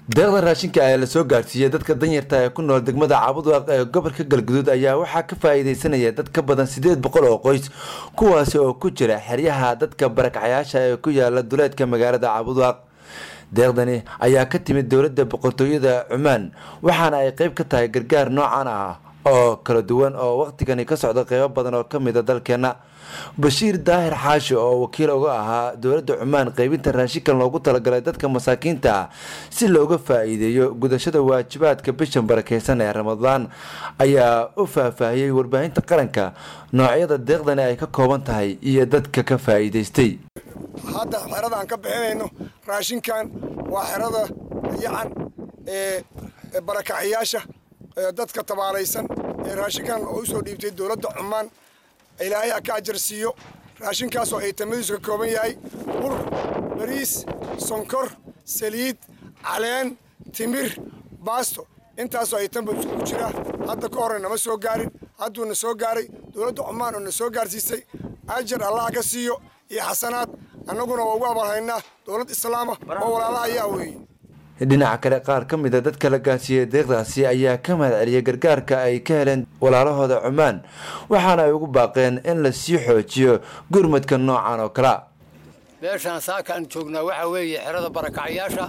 deeqda raashinka ayaa lasoo gaarsiiyey dadka danyarta ee ku nool degmada caabudwaaq ee gobolka galguduud ayaa waxaa ka faa-iideysanaya dad ka badan sideed boqol oo qoys kuwaasi oo ku jira xeryaha dadka barakacyaasha ee ku yaala duleedka magaalada caabudwaaq deeqdani ayaa ka timid dowladda boqortooyada cumaan waxaana ay qeyb ka tahay gargaar noocan ah oo kala duwan oo waqtigani ka socda qeybo badan oo ka mida dalkeena bashiir daahir xaashi oo wakiil uga ahaa dowladda cumaan qeybinta raashinkan loogu talagalay dadka masaakiinta ah si looga faa-iideeyo gudashada waajibaadka bishan barakeysan ee ramadaan ayaa u faahfaahiyey warbaahinta qaranka noocyada deeqdani ay ka kooban tahay iyo dadka ka faa-iideystay hadda xerada aan ka bixinayno raashinkan waa xerada yacan ee barakacyaasha dadka tabaalaysan ee raashinkan oo usoo dhiibtay dowladda cumaan ilaahay ha ka ajar siiyo raashinkaasoo ay tamadiisu ka kooban yahay bur bariis sonkor saliid caleen timir baasto intaasoo ay tanba iskugu jiraa hadda ka horre nama soo gaarin hadduu na soo gaaray dowladda cumaan oo na soo gaarsiisay ajar allah ka siiyo iyo xasanaad annaguna waa ugu abalhaynaa dowlad islaama oo walaala ayaa weeye dhinaca kale qaar ka mid a dadka la gaarsiiyey deeqdaasi ayaa ka mahad celiyay gargaarka ay ka heleen walaalahooda cumaan waxaana ay ugu baaqeen in la sii xoojiyo gurmadka noocan oo kalea meeshaan saakaan joognaa waxaa weeye xerada barakacyaasha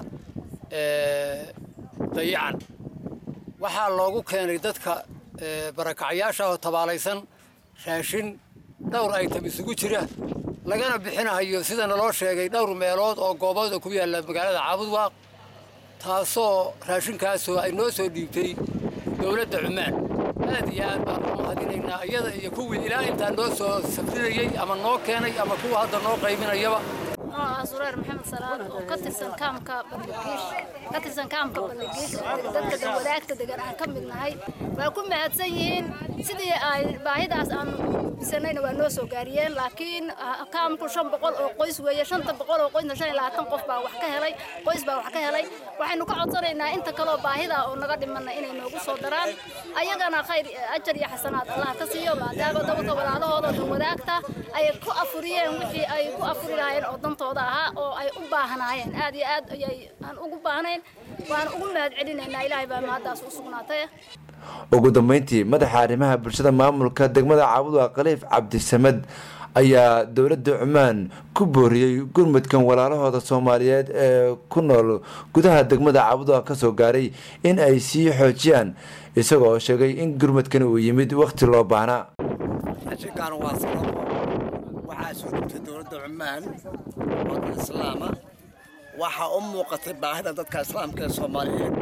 dayacan waxaa loogu keenay dadka barakacyaasha oo tabaalaysan raashin dhowr aytam isugu jira lagana bixinahayo sida naloo sheegay dhowr meelood oo goobooda ku yaalla magaalada caabudwaaq taasoo raashinkaasoo ay noo soo dhiibtay dowladda cumaan aad iyo aad baan u mahadinaynaa iyada iyo kuwii ilaa intaa noo soo safrinayey ama noo keenay ama kuwa hadda noo qayminayaba nooca sureer maxamed salaad oo ka tirsan kaamka balligiish ka tirsan kaamka balligiish dadka dalwadaagta degan aan ka mid nahay waa ku mahadsan yihiin sidii ay baahidaas aan bisanayna waa noo soo gaariyeen laakiin kaamku shan boqol oo qoys weeye shanta boqol oo qoysna shan iyo labaatan qof baa wax ka helay qoys baa wax ka helay waxaynu ka codsanaynaa inta kaloo baahida oo naga dhimana inay noogu soo daraan ayagana khayr ajar iyo xasanaad allah ka siiyo maadaama dabada walaalahooda dalwadaagta ay ku afuriyeen wixii ay ku afuri lahaayeen oo dantooda ahaa oo ay u baahnaayeen aad iyo aad ayay aan ugu baahnayn waan ugu mahad celinaynaa ilaahay baa mahaddaas u sugnaatay ugu dambeyntii madaxa arrimaha bulshada maamulka degmada caabudwaaq khaliif cabdisamed ayaa dowladda cumaan ku booriyey gurmudkan walaalahooda soomaaliyeed ee ku nool gudaha degmada caabudwaaq ka soo gaaray in ay sii xoojiyaan isagoo sheegay in gurmudkan uu yimid wakhti loo baahnaa raashinkan waa sababo waxaa soo dhigtay dowladda cumaan waddan islaama waxaa u muuqatay baahida dadka islaamka ee soomaaliyeed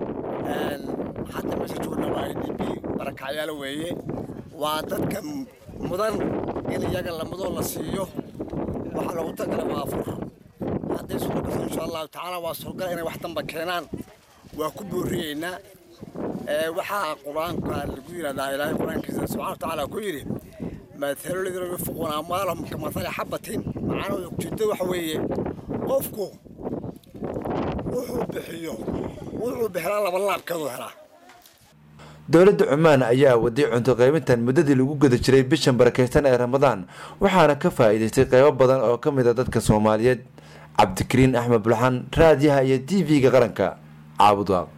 hadda meesha joogna waa d b barakacyaal weeye waa dadka mudan in iyaga lamadoo la siiyo waxaa loogu tagala waa afur hadday suuro gato insha allahu tacaala waa suurgala inay wax damba keenaan waa ku booriyeynaa waxaa qur-aanka lagu yidhahdaa ilaahay qur-aankiisa subxana wa tacaala ku yidhi mathalu ladina yunfiquuna amwaalahum kamathali xabatin macnaheedu ujeedada waxa weeye qofku wuxuu bixiyo wuxuu bixilaa laba laabkeedu helaa dowladda cumaan ayaa waday cunto qaybintan muddadii lagu guda jiray bishan barakeysan ee ramadaan waxaana ka faa-iideystay qeybo badan oo ka mid a dadka soomaaliyeed cabdikariin axmed bulxan raadiyaha iyo t v-ga qaranka caabudwaaq